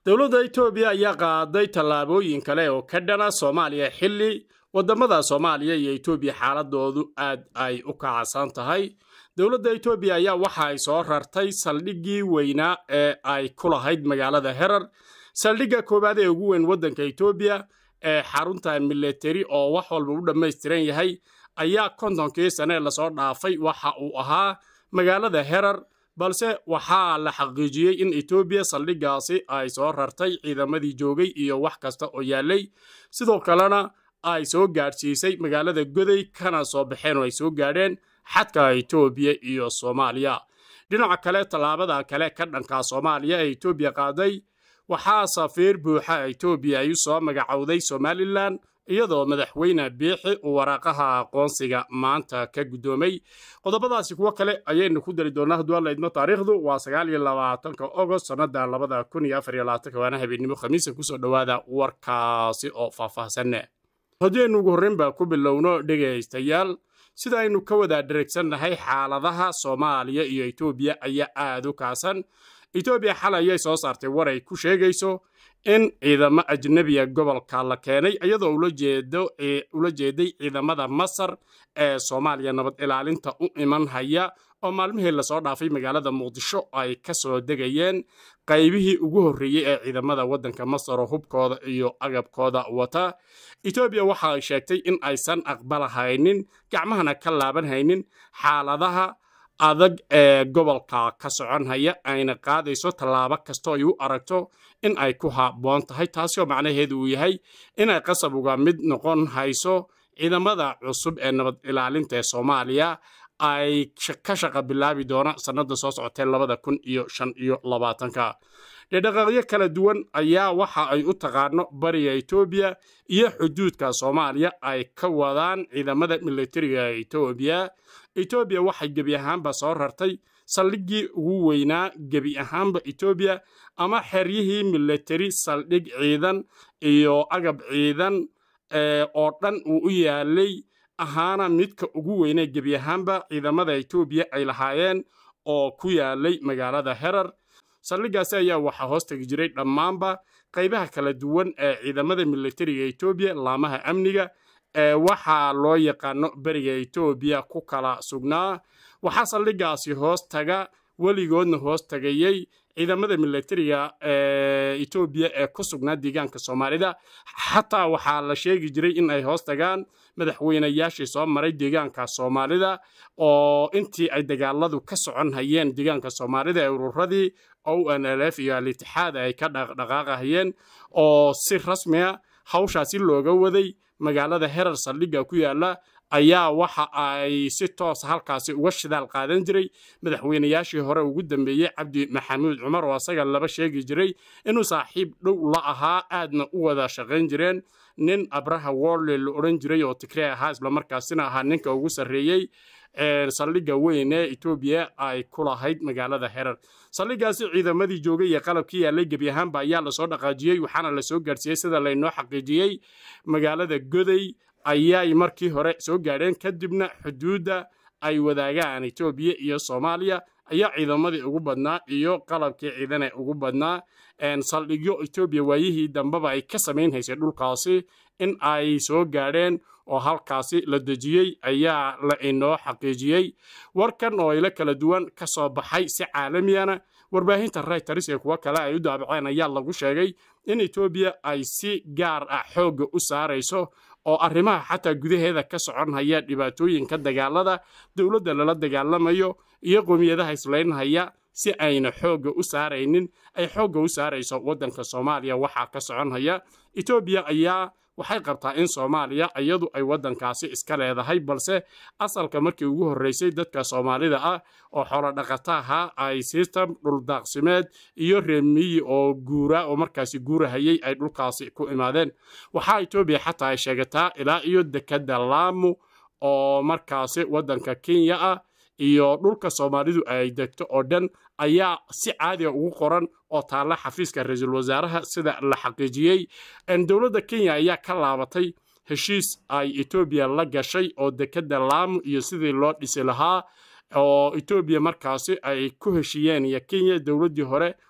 dowladda etoobiya ayaa qaaday tallaabooyin kale oo ka dhana soomaaliya xilli wadamada soomaaliya iyo etoobiya xaaladoodu aad ay u kacsan tahay dowladda etoobiya ayaa waxa ay soo rartay saldhiggii weynaa ee ay ku lahayd magaalada herar saldhigga koowaad ee ugu weyn waddanka etoobiya ee xarunta milateri oo wax walba u dhammaystiran yahay ayaa kontonkii sane lasoo dhaafay waxa uu ahaa magaalada herar balse waxaa la xaqiijiyey in etoobiya saldhiggaasi ay soo rartay ciidamadii joogay iyo wax kasta oo yaallay sidoo kalena ay soo gaadhsiisay magaalada goday kana soo baxeen oo ay soo gaadheen xadka etoobiya iyo soomaaliya dhinaca kale tallaabada kale ka dhanka soomaaliya ee etoobiya qaaday waxaa safiir buuxa etoobiya ay u soo magacowday somalilan iyadoo madaxweyne biixi uu waraaqaha aqoonsiga maanta ka guddoomay qodobadaasi kuwo kale ayaynu ku dari doonaa hadduu alla idmo taariikhdu waa sagaal iyo labaatanka ogost sannada labada kun iyo afar iyo labaatanka waana habeennimo khamiisa kusoo dhowaada warkaasi oo faahfaahsanne haddii aynu ugu horreynba ku bilowno dhegaystayaal sida aynu ka wada dheregsannahay xaaladaha soomaaliya iyo etoobiya ayaa aad u kaasan etoobiya xalay ayay soo saartay war ay ku sheegayso in ciidamo ajnebiga gobolka la keenay iyadoo ula jeeday ciidamada masar ee soomaaliya nabad ilaalinta u iman haya oo maalmihii lasoo dhaafay magaalada muqdisho ay ka soo degayeen qaybihii ugu horreeyey ee ciidamada waddanka masar oo hubkooda iyo agabkooda wata etoobiya waxa ay sheegtay in aysan aqbalahaynin gacmahana ka laaban haynin xaaladaha adag ee gobolka ka socon haya ayna qaadayso tallaabo kastoo ay u aragto in ay ku habboon tahay taasi oo macnaheedu uu yahay inay qasab uga mid noqon hayso ciidamada cusub ee nabad ilaalinta ee soomaaliya ay ka shaqa bilaabi doona sannada soo socotee labada kun iyo shan iyo labaatanka dhedhaqaaqyo kala duwan ayaa waxa ay u taqaano bariga etoobiya iyo xuduudka soomaaliya ay ka wadaan ciidamada militariga etoobiya etoobiya waxay gebi ahaanba soo rartay saldhiggii ugu weynaa gebi ahaanba etoobiya ama xeryihii militari saldhig ciidan iyo agab ciidan oo dhan uu u yaalay ahaana midka ugu weynee gebi ahaanba ciidamada etoobiya ay lahaayeen oo ku yaalay magaalada herar saldhiggaasi ayaa waxaa hoos tegi jiray dhammaanba qaybaha kala duwan ee ciidamada militariga etoobiya laamaha amniga ee waxaa loo yaqaano beriga etoobiya ku kala sugnaa waxaa saldhiggaasi hoos taga weligoodna hoos tagayey ciidamada militariga ee etoobiya ee ku sugnaa deegaanka soomaalida xataa waxaa la sheegi jiray in ay hoos tagaan madaxweynayaashii soo maray deegaanka soomaalida oo intii ay dagaaladu ka socon hayeen deegaanka soomaalida ee ururadii o n l f iyo al-itixaad ay ka dhaqdhaqaaqahayeen oo si rasmiya hawshaasi looga waday magaalada herar saldhigga ku yaalla ayaa waxa ay si toosa halkaasi uga shidaal qaadan jiray madaxweynayaashii hore ugu dambeeyey cabdi maxamuud cumar oo asaga laba sheegi jiray inuu saaxiib dhow la ahaa aadna u wada shaqayn jireen nin abraha worley la odhan jiray oo tigree ahaa islamarkaasina ahaa ninka ugu sarreeyey saldhigga weyn ee etoobiya ay ku lahayd magaalada herar saldhiggaasi ciidamadii joogay iyo qalabkii yaallay gebi ahaanba ayaa lasoo dhaqaajiyey waxaana lasoo gaadhsiiyey sida laynoo xaqiijiyey magaalada goday ayay markii hore soo gaadheen kadibna xuduudda ay wadaagaan etoobiya iyo soomaaliya ayaa ciidamadii ugu badnaa iyo qalabkii ciidane ugu badnaa saldhigyo etoobiya waayihii dambeba ay ka samayn haysay dhulkaasi in ay soo gaadheen oo halkaasi la dejiyey ayaa la inoo xaqiijiyey warkan oo ilo kala duwan ka soo baxay si caalamiyana warbaahinta rayters ee kuwo kale ay u daabaceen ayaa lagu sheegay in etoobiya ay si gaar ah xoogga u saarayso oo arrimaha xataa gudaheeda ka socon haya dhibaatooyinka dagaalada dowladda lala dagaalamayo iyo qowmiyadaha islaynhaya si ayna xoogga u saaraynin ay xoogga u saarayso waddanka soomaaliya waxaa ka socon haya etoobiya ayaa waxay qabtaa in soomaaliya iyadu ay waddankaasi iska leedahay balse asalka markii ugu horreysay dadka soomaalida ah oo xoolodhaqataha ay sistam dhuldaaqsimeed iyo reemiyi oo guura oo markaasi guurahayay ay dhulkaasi ku imaadeen waxaa etoobiya xataa ay sheegataa ilaa iyo dekadda laamu oo markaasi waddanka kenya ah iyo dhulka soomaalidu ay degto oo dhan ayaa si caadiga ugu qoran oo taalla xafiiska ra-iisul wasaaraha sida la xaqiijiyey dowladda kenya ayaa ka laabatay heshiis ay etoobiya la gashay oo dekedda laamu iyo sidii loo dhisi lahaa oo etoobiya markaasi ay ku heshiiyeen iyo kenya dowladdii hore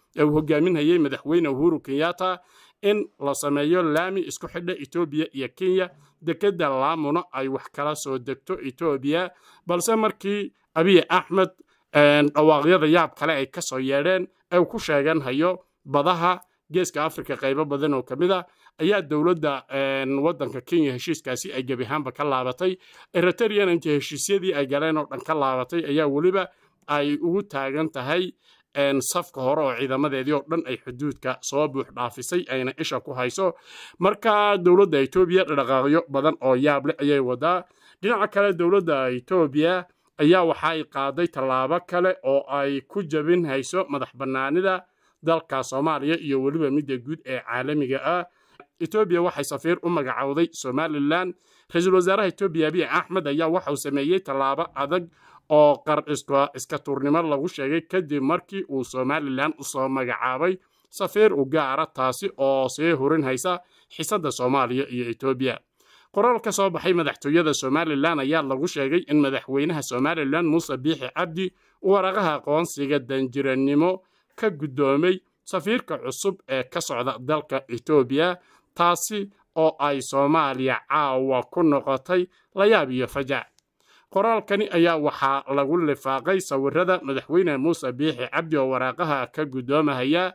ee uu hogaaminayay madaxweyne uhuru kenyatta in la sameeyo laami isku xidha etoobiya iyo kenya dekedda laamuna ay wax kala soo degto etoobiya balse markii abiy axmed dhawaaqyada yaab kale ay ka soo yeedheen ee uu ku sheegan hayo badaha geeska afrika qaybo badan oo ka mid a ayaa dowladda waddanka kenya heshiiskaasi ay gebi ahaanba ka laabatay eritrean intii heshiisyadii ay galeen oo dhan ka laabatay ayaa weliba ay ugu taagan tahay safka hore oo ciidamadeedii oo dhan ay xuduudka soo buux dhaafisay ayna isha ku hayso marka dowladda etoobiya dhaqaaqyo badan oo yaab leh ayay wadaa dhinaca kale dowladda etoobiya ayaa waxaay qaaday tallaabo kale oo ay ku jabin hayso madax bannaanida dalka soomaaliya iyo weliba midda guud ee caalamiga ah etoobiya waxay safiir u magacowday somalilan ra-iisul wasaaraha etoobiya abiy axmed ayaa waxauu sameeyey tallaabo adag oo qar iska tuurnimo lagu sheegay kadib markii uu somalilan usoo magacaabay safiir u gaara taasi oo sii hurin haysa xisadda soomaaliya iyo etoobiya qoraal ka soo baxay madaxtooyada somalilan ayaa lagu sheegay in madaxweynaha somalilan muuse biixi cabdi uu waraqaha aqoonsiga danjirannimo ka guddoomay safiirka cusub ee ka socda dalka etoobiya taasi oo ay soomaaliya caawa ku noqotay layaab iyo fajac qoraalkani ayaa waxaa lagu lifaaqay sawirada madaxweyne muuse biixi cabdi oo waraaqaha ka guddoomahaya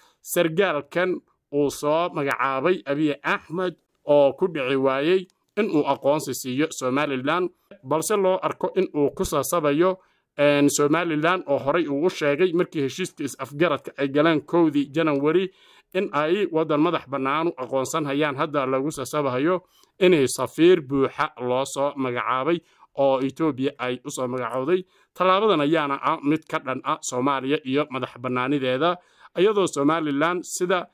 sargaalkan uu soo magacaabay abiy axmed oo ku dhici waayey inuu aqoonsi siiyo somalilan balse loo arko in uu ku sasabayo somalilan oo horay uu u sheegay markii heshiiska is-afgaradka ay galeen kowdii janawari in ay waddan madax bannaanu aqoonsan hayaan hadda lagu sasabahayo inay safiir buuxa loo soo magacaabay oo etoobiya ay u soo magacowday tallaabadan ayaana ah mid ka dhan ah soomaaliya iyo madax bannaanideeda iyadoo somalilan sida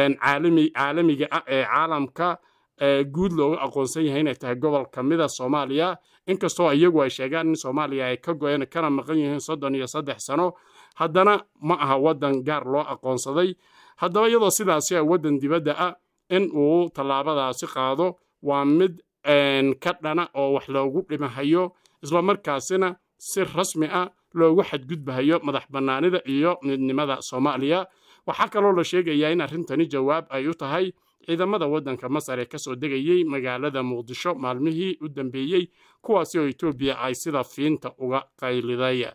caalamiga ah ee caalamka guud looga aqoonsan yahay inay tahay gobol ka mida soomaaliya inkastoo iyagu ay sheegaan in soomaaliya ay ka goyeen kana maqan yihiin soddon iyo saddex sano haddana ma aha waddan gaar loo aqoonsaday haddaba iyadoo sidaasi a waddan dibadda ah in uu tallaabadaasi qaado waa mid ka dhana oo wax loogu dhimahayo islamarkaasina si rasmi ah loogu xadgudbahayo madax bannaanida iyo midnimada soomaaliya waxaa kaloo la sheegayaa in arrintani jawaab ay u tahay ciidamada waddanka masar ee kasoo degayey magaalada muqdisho maalmihii u dambeeyey kuwaasi oo etoobiya ay sida fiinta uga qayliday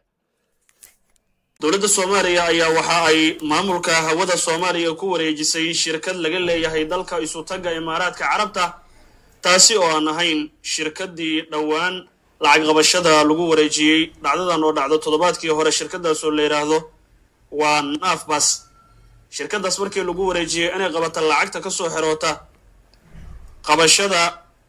dowladda soomaaliya ayaa waxa ay maamulka hawada soomaaliya ku wareejisay shirkad laga leeyahay dalka isutagga imaaraadka carabta taasi oo aan ahayn shirkaddii dhowaan lacag qabashada lagu wareejiyey dhacdadan oo dhacdo toddobaadkii hore shirkadaas oo la yidhaahdo waa naafbas shirkadaas markii lagu wareejiyey inay qabata lacagta ka soo xeroota qabashada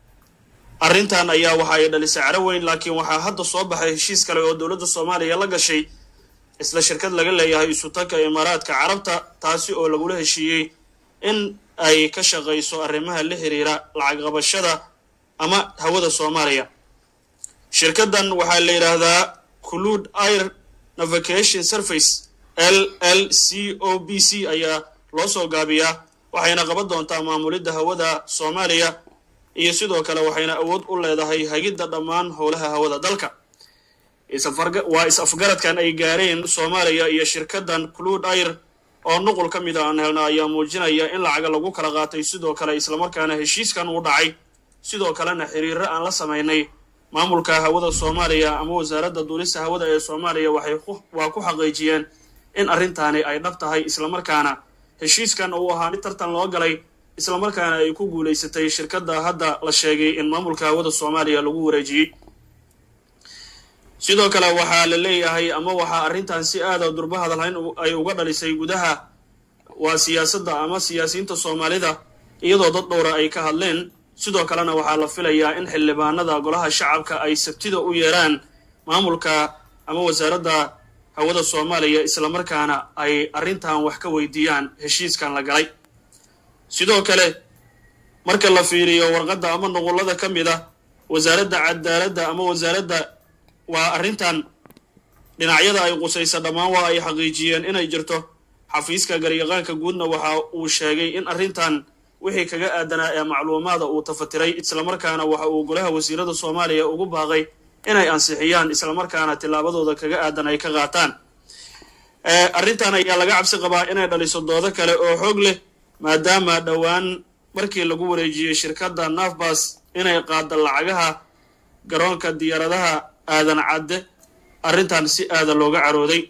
arrintan ayaa waxa ay dhalisay caro weyn laakiin waxaa hadda soo baxay heshiis kale oo dowladda soomaaliya la gashay isla shirkad laga leeyahay isutagga imaaraadka carabta taasi oo lagula heshiiyey in ay ka shaqayso arrimaha la xiriira lacag qabashada ama hawada soomaaliya shirkaddan waxaa la yidhaahdaa clud air navigation surface l l c o b c ayaa loo soo gaabiyaa waxayna qaban doontaa maamulidda hawada soomaaliya iyo sidoo kale waxayna awood u leedahay hagidda dhammaan howlaha hawada dalka waa is-afgaradkan ay gaareen soomaaliya iyo shirkaddan clud air oo nuqul ka mid a aan helna ayaa muujinaya in lacaga lagu kala qaatay sidoo kale islamarkaana heshiiskan uu dhacay sidoo kalena xiriiro aan la samaynay maamulka hawada soomaaliya ama wasaaradda duulista hawada ee soomaaliya waxay waa ku xaqiijiyeen in arrintaani ay dhab tahay islamarkaana heshiiskan uu ahaa mid tartan loo galay islamarkaana ay ku guulaysatay shirkadda hadda la sheegay in maamulka hawada soomaaliya lagu wareejiyey sidoo kale waxaa la leeyahay ama waxaa arrintan si aada durba hadalhayn ay uga dhalisay gudaha waa siyaasadda ama siyaasiyiinta soomaalida iyadoo dad dhowra ay ka hadleen sidoo kalena waxaa la filayaa in xildhibaanada golaha shacabka ay sabtida u yeeraan maamulka ama wasaaradda hawada soomaaliya islamarkaana ay arrintan wax ka weydiiyaan heshiiskan la galay sidoo kale marka la fiiriyo warqadda ama nuqullada ka mid ah wasaaradda cadaaladda ama wasaaradda waa arrintan dhinacyada ay qusaysa dhammaan waa ay xaqiijiyeen inay jirto xafiiska garyaqaanka guudna waxa uu sheegay in arrintan wixii kaga aadanaa ee macluumaada uu tafatiray islamarkaana waxa uu golaha wasiirada soomaaliya ugu baaqay inay ansixiyaan islamarkaana tillaabadooda kaga aadan ay ka qaataan arrintan ayaa laga cabsi qabaa inay dhaliso doodo kale oo xoog leh maadaama dhowaan markii lagu wareejiyey shirkadda nafbas inay qaadda lacagaha garoonka diyaaradaha aadan cadde arrintan si aada looga carooday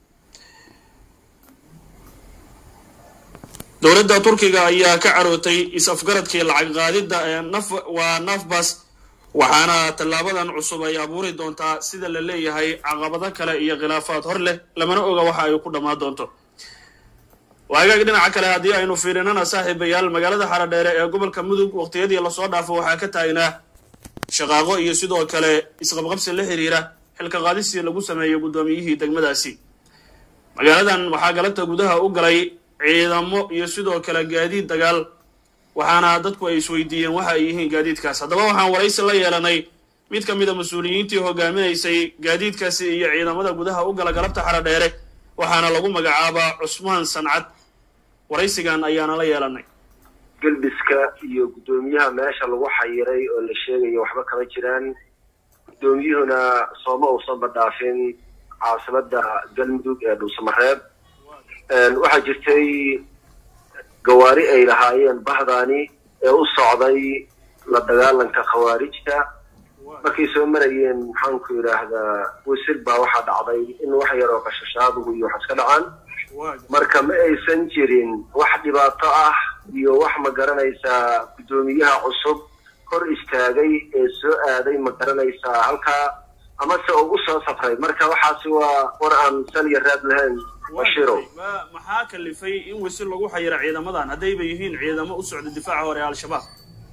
dowladda turkiga ayaa ka carootay is-afgaradkii lacag qaadidda ee naf waa nafbas waxaana tallaabadan cusub ay abuuri doontaa sida la leeyahay caqabado kale iyo khilaafaad hor leh lamana oga waxa ay ku dhammaan doonto waagaag dhinaca kale haddii aynu fiirinana saaxiibayaal magaalada xaradheere ee gobolka mudug waqtiyadii lasoo dhaafo waxaa ka taagnaa shaqaaqo iyo sidoo kale isqabqabsi la xiriira xilka qaadisii lagu sameeyey guddoomiyihii degmadaasi magaaladan waxaa galabta gudaha u galay ciidamo iyo sidoo kale gaadiid dagaal waxaana dadku ay isweydiiyeen waxa ay yihiin gaadiidkaas haddaba waxaan waraysi la yeelanay mid ka mida mas-uuliyiintii hogaaminaysay gaadiidkaasi iyo ciidamada gudaha u gala galabta xaradheere waxaana lagu magacaabaa cusmaan sancad waraysigan ayaana la yeelanay gelbiska iyo guddoomiyaha meesha lagu xayiray oo la sheegayo waxba kama jiraan guddoomiyuhuna sooma uusanba dhaafin caasimada galmudug ee dhuusamareeb waxaa jirtay gawaari ay lahaayeen bahdaani ee u socday la dagaalanka khawaarijta markay soo marayeen maxaanku yidhaahdaa wasil baa waxaa dhacday in wax yaroo qashashaadugu iyo wax iska dhacaan marka ma aysan jirin wax dhibaato ah iyo wax ma garanaysaa guddoomiyaha cusub hor istaagay ee soo aaday ma garanaysaa halkaa amase ugu soo safray marka waxaasi waa war aan sal iyo raad lahayn bashirow maxaa kalifay in wasil lagu xayiro ciidamadan haddayba yihiin ciidamo u socda difaaca hore al-shabaab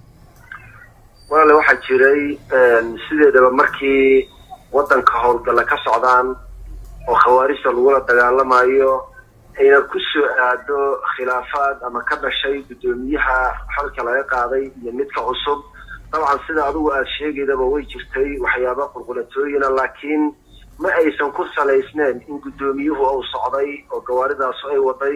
walaale waxaa jiray sideedaba markii waddanka howlgalla ka socdaan oo khawaarijta lagula dagaalamayo ayna ku soo aado khilaafaad ama ka dhashay guddoomiyaha xolka laga qaaday iyo midka cusub dabcan sida adigu aada sheegaydaba way jirtay waxyaaba qulqulatooyina laakiin ma aysan ku salaysneen in guddoomiyuhu uu socday oo gawaaridaas ay waday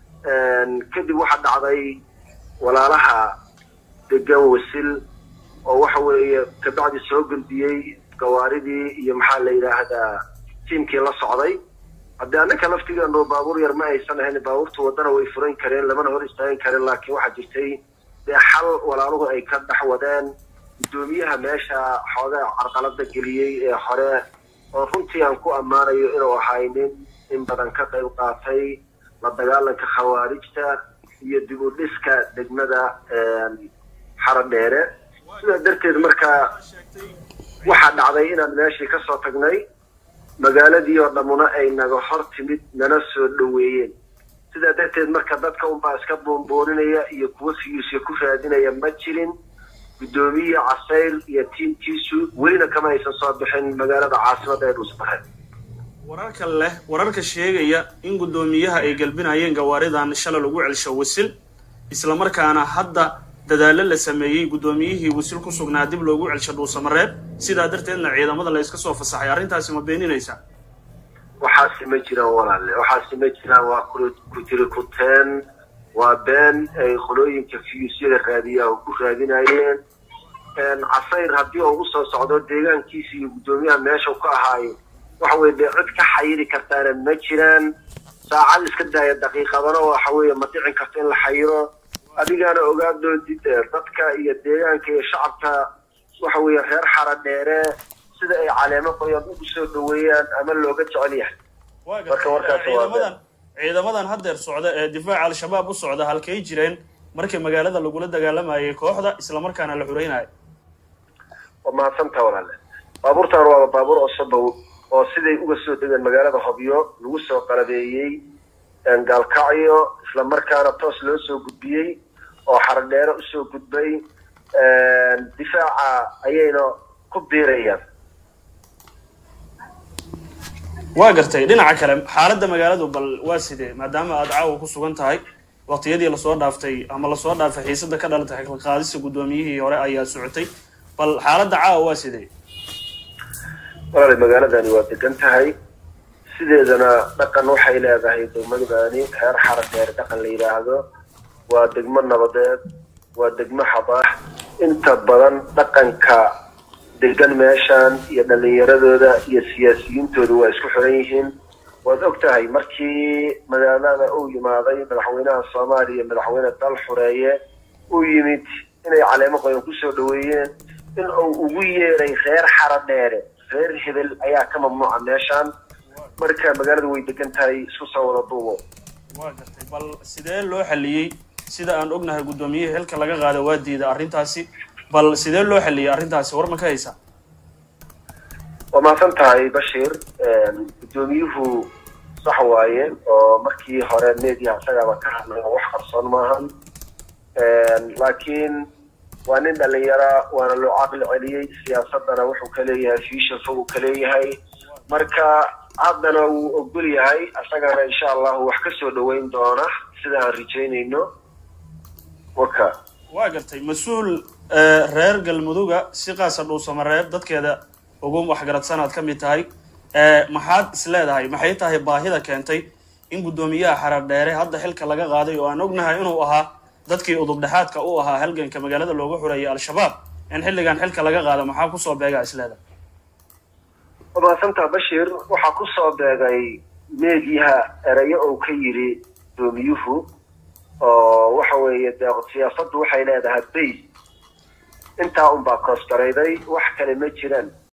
kadib waxaa dhacday walaalaha degan wasil oo waxa weeye kabacdi soo gudbiyey gawaaridii iyo maxaa la yidhaahdaa tiimkii la socday haddii annaka laftigeenu baabuur yar ma aysan ahayn baabuurta waddana way furan kareen lamana hor istaagin kareen laakiin waxaa jirtay dee xal walaaluhu ay ka dhex wadeen guddoomiyaha meesha xoogaa carqalada geliyey ee hore oo runtii aan ku ammaanayo inuu ahay nin in badan ka qayb qaatay la dagaalanka khawaarijta iyo dib u dhiska degmada xaradheere sidaa darteed marka waxaa dhacday inaan meeshii kasoo tagnay magaaladii oo dhammuna ay naga hor timid nana soo dhoweeyeen sidaa darteed marka dadka unbaa iska boonbooninaya iyo kuwa fiyuusya ku raadinaya ma jirin guddoomiye casayr iyo tiimkiisu welina kama aysan soo bixin magaalada caasimada ee dhuusbareed wararka leh wararka sheegaya in guddoomiyaha ay galbinayeen gawaaridan shalay lagu celsho wasil islamarkaana hadda dadaallo la sameeyey guddoomiyihii wasil ku sugnaa dib loogu celsho dhuusamareeb sidaa darteedna ciidamada la iska soo fasaxay arrintaasi ma beeninaysaa waxaasi ma jiraan walaale waxaasi ma jiraan waa ku tiri kuteen waa been ay qolooyinka fiyuusyada raadiyaha ku raadinayeen casayr haddii uu usoo socdo deegaankiisa iyo guddoomiyaha meesha ka ahaayo waxa weye dee cid ka xayiri kartaana ma jiraan saacad iska daaya daqiiqadana waxa weeye ma dhicin karta in la xayiro adigaana ogaadhoodid dadka iyo deegaanka iyo shacabka waxa weeye reer xara dheere sida ay caleemo qoyan ugu soo dhaweeyaan ama looga jecel yahay marka warkaas waa ciidamadan haddeer socda ee difaaca al-shabaab u socda halkay jireen markii magaalada lagula dagaalamayay kooxda islamarkaana la xuraynayo waa mahadsantaa walaale baabuurtan waaba baabuur osobow oo siday uga soo degeen magaalada hobyo lagu soo qalabeeyey gaalkacyo islamarkaana toos loo soo gudbiyey oo xaradheere usoo gudbay difaaca ayayna ku biirayaan waa gartay dhinaca kale xaaladda magaaladu bal waa sidee maadaama aada caawa ku sugan tahay waqtiyadii lasoo dhaaftay ama lasoo dhaafay xiisada ka dhalatay xilqaadista guddoomiyihii hore ayaa socotay bal xaaladda caawa waa sidee walaali magaaladani waa degan tahay sideedana dhaqan waxay leedahay degmadani reer xaradheer dhaqan la yidhaahdo waa degmo nabadeed waa degmo xabaax inta badan dhaqanka degan meeshan iyo dhalinyaradooda iyo siyaasiyiintooda waa isku xiran yihiin waad og tahay markii magaalada uu yimaaday madaxweynaha soomaaliya madaxweyne dal xureeye uu yimid inay caleemo qoyan kusoo dhaweeyeen in uu ugu yeeray reer xaradheere reer hebel ayaa ka mamnuuca meeshaan marka magaalada way degan tahay isku soo wada duubo waa gartay bal sidee loo xaliyey sida aan ognahay guddoomiyihii xilka laga qaada waa diida arrintaasi bal sidee loo xaliyey arrintaasi war ma ka haysaa waa mahadsan tahay bashir guddoomiyuhu sax waaye oo markii hore media isagaaba ka hadlay oo wax qarsoon maahan laakiin waa nin dhalinyara waana loo caqli celiyey siyaasadana wuxuu ka leeyahay future fog uu ka leeyahay marka haddana wuu ogol yahay isagana insha allahu wax ka soo dhaweyn doona sida aan rajaynayno waka waa gartay mas-uul reer galmuduga si qaasa dhuusamareeb dadkeeda ugu waxgaradsanaad ka mid tahay maxaad is leedahay maxay tahay baahida keentay in guddoomiyaha xaradheere hadda xilka laga qaaday oo aan ognahay inuu ahaa dadkii udubdhexaadka u ahaa halganka magaalada loogu xureeyay al-shabaab in xilligan xilka laga qaado maxaa kusoo beegaa is leedahay waa mahadsantaa bashir waxaa kusoo beegay meediyaha erayo uu ka yidhi guddoomiyuhu oo waxa weeye dee siyaasaddu waxay leedahay bays intaa unbaa koosgarayday wax kale ma jiraan